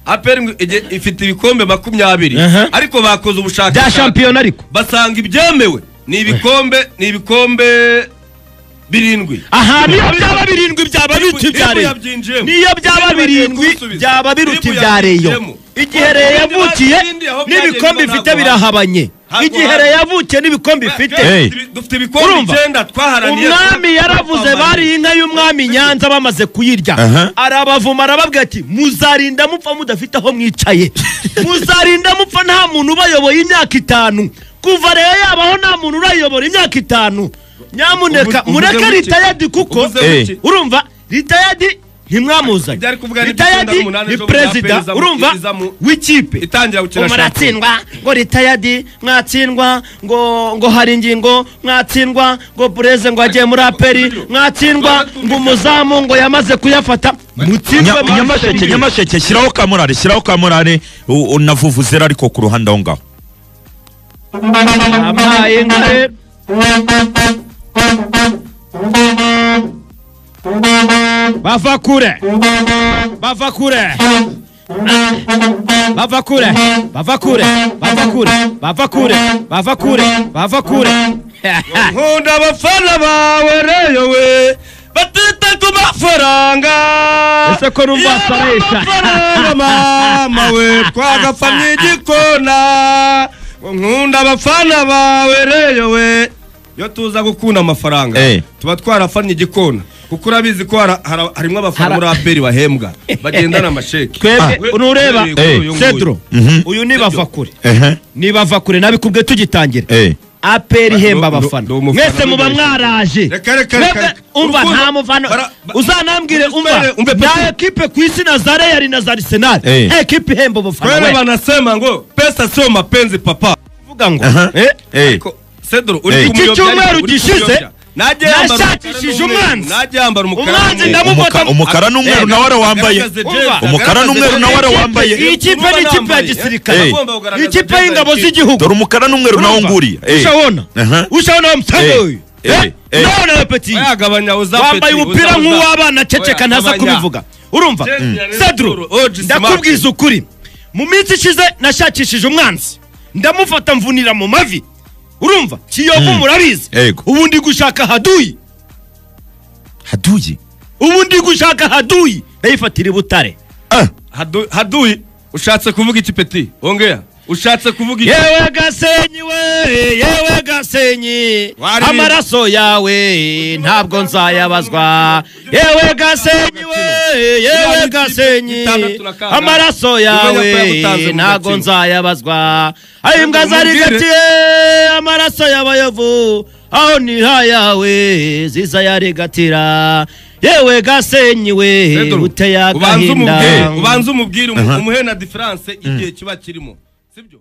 aperi ifite ibikombe makumyabiri Aha. ariko bakoze bya ubushakashatsi shampiyona ariko basanga ibyemewe ni ibikombe ni ibikombe birindwi aha niyo byaba birindwi byaba biruta ibya Niyo reyo yabyinjiyemo. niyo byaba Niyo birindwi yabyinjiyemo. byaba biruta Niyo ibya reyo yabyinjiyemo. igihe reyo yavukiye Ibindi aho byagenda n'ibikombe ifite ntabwo birahabanye Ntabwo igihe haba. reyo yavukiye n'ibikombe ifite Hey. dufite ibikombe Urumva? icyenda twaharaniye umwami yaravuze bariye inka y'umwami nyanza bamaze kuyirya Aha. arabavuma arababwira ati muzarinda mupfa mudafite aho mwicaye muzarinda mupfa nta muntu ubayoboye imyaka itanu kuva rero yabaho nta muntu urayobora imyaka itanu nyamuneka Uvuze- uvuze mureke muke. ritayadi kuko Uvuze muke. urumva ritayadi ntimwamuzanye Ibyari kuvuga ni ritayadi iby'icyenda munani ni ejo perezida muzapereza mu- urumva iza mu- w'ikipe itangira gukina ngo shampiyona. muratsindwa ngo ritayadi mwatsindwa ngo ngo hari ingingo mwatsindwa ngo bureze ngo agiye muri aperi mwatsindwa ngo umuzamu ngo yamaze kuyafata mutsindwa Nya- nyamasheke nyamasheke shyiraho kamurare shyiraho kamurare u- u- na vuvuzera ariko ku ruhande aho ngaho abaye inka rero bava kure bava kure bava kure bava kure bava kure bava kure bava kure bava kure nkunda abafana bawe reyo we batita ku mafaranga Ese ko numva wasoresha. amafaranga mama we twagapfamye igikona ngo nkunda abafana bawe reyo we iyo tuza gukunda amafaranga Eh. tuba twarafanye igikona kuko urabizi ko hara- hara- harimo abafana muri aperi bahembwa bagendana amasheki twebwe nureba Eh. cedro Mhm. uyu ni bavakure ehe ni bavakure nabikubwe tugitangira eh aperi ihemba ndo- abafana ndo umufana mwese muba w'ubwenge. mwaraje Reka, reka, reka, Mwebwe, reka. umva Urukundo- nta mufana bara- ba- uzanambwire umva Umbe- umbe nta pesi. ekipe ku isi na za reyali na za arisenali Eh. ekipe ihemba abafana kwere we banasema ngo pesa sio mapenzi papa uvuga ngo Aha. eh, eh Ariko, Cedro, uri Hey. kumuyobya, Iki cyumweru ariko uri gishize, kumuyobya. Najye yambara nashakishije umukara n'umweru, umwanzi. najye yambara umukara Umwanzi n'umweru. ndamubona. Umuka- umukara n'umweru nawe ari wambaye umukara n'umweru nawe ari wambaye Iyi kipe ni ikipe ya gisirikare Eh. Iyi kipe y'ingabo z'igihugu dore umukara n'umweru nawe nguriye eh ushabona Aha. ushabona wa msanga Eh. uyu Eh. Eh, Eh. nawe nawe petit Yagabanya uza wambaye Petit, umupira uza, uza. nk'uw'abana ceceka Oya, ntaza gabanya. kubivuga urumva Cedro, Cedro, sedro OG Smart. ndakubwiza ukuri mu minsi ishize nashakishije umwanzi ndamufata mvunira mu mavi urumva kiyovu murabizi Yego. ubu ndi gushaka haduyi haduye ubu ndi gushaka haduyi ndayifatira i butare ah Hadu- haduyi ushatse kuvuga iki peti ongera ushatse kuvuga iki yewe gasenyi we yewe gasenyi Waririmba. amaraso yawe ntabwo nzayabazwa yewe gasenyi we yewe gasenyi Gitandatu na kangahe? amaraso Umenya ko yawe yagutanze mu ntabwo gatsiko. nzayabazwa ayo imbwa zari Umubwire. gatiye amaraso y'abayovu aho ni ha yawe zizayaregatira yewe gasenyi we Pedro, uteye ubanze agahinda umubwire ubanze umubwire umu- umuhe na diferanse igihe kiba kirimo sibyo